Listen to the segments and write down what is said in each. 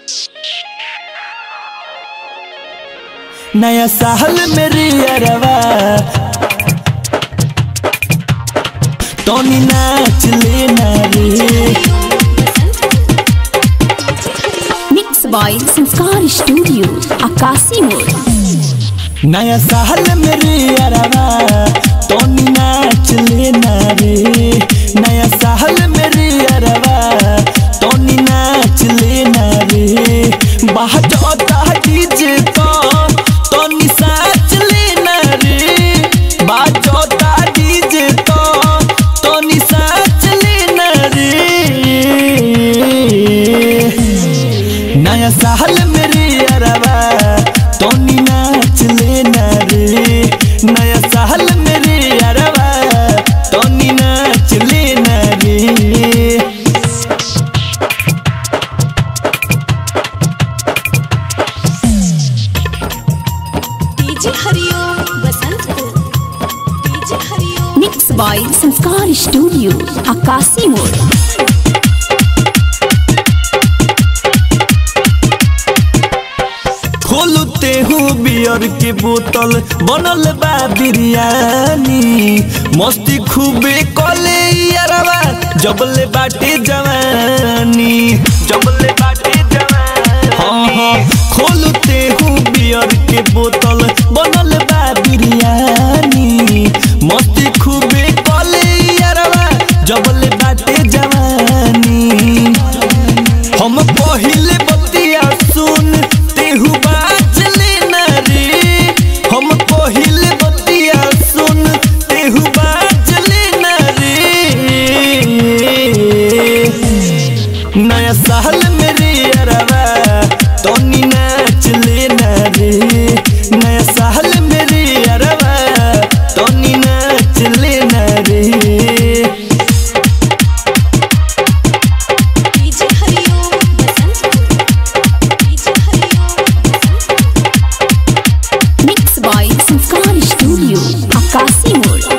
नया साल मेरी अरवा टोनी नाच लेना रे mix boy Sanskar studio Akashi मोड़ नया साल मेरी अरवा टोनी नाच लेना रे नया साल मेरी अरवा टोनी नाच लेना रे बाहर जाता डीजे तो टोनी साच लेना रे बाहर जाता डीजे तो टोनी साच लेना रे नया साल मेरी अरवा टोनी नाच लेना रे नया साल मेरी अरवा टोनी नाच लेना रे DJ Hariom Basantpur DJ Hariom mix boy Sanskar studio Akashi मोड़ खोलते हूँ बियर के बोतल बनल बा बिरयानी मस्ती खूबे कले यारवा जबले बाटे जवानी जबले बाटे जवानी हाँ हाँ खोलते हूँ बियर के बोतल बनल बा बिरयानी मस्ती खूबे कले यारवा जबले बाटे जवानी हम पहिले बतिया सुन तेहू बाज लेना रे हम पहिले बतिया सुन तेहू बाज लेना रे नया साल मेरे अरवा टोनी नाच लेना रे नया साल मेरे अरवा टोनी नाच लेना रे DJ Hariom Basantpur DJ Hariom Basantpur mix boy Sanskar studio Akashi मोड़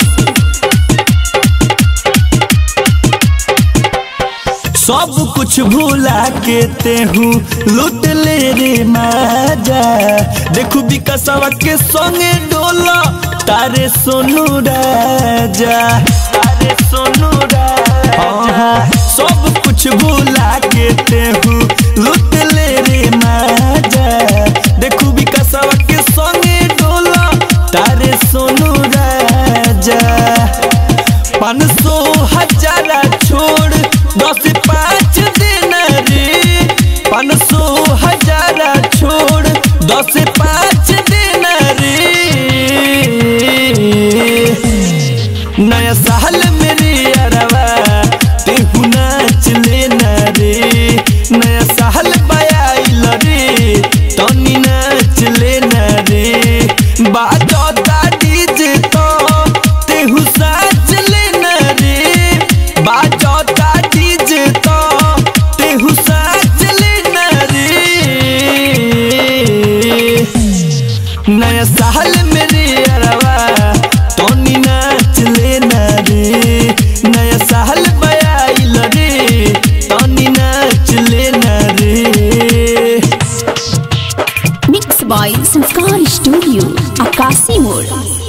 सब कुछ भूला के तेहू लूट ले रे माजा देखू विकसवा के संगे डोला तारे सोनू राजा तारे सोनू राजा सब कुछ भूला के तेहू लूट ले रे माजा देखू विकसवा के संगे डोला तारे सोनू राजा पाँच सौ हजारा छोड़ दस पाँच देना रे पाँच सौ हजारा छोड़ दस पाँच देना रे नया साल मेरे अरवा तेहू नाच लेना रे नया साल बयाइल रे तनी नाच लेना रे बाजता डीजे तो तेहू साच लेना रे बाजता डीजे तो तेहू साच लेना रे नया साल मेरे अरवा टोनी नाच लेना रे नया साल बयाइल रे टोनी नाच लेना रे mix boy Sanskar studio Akashi मोड़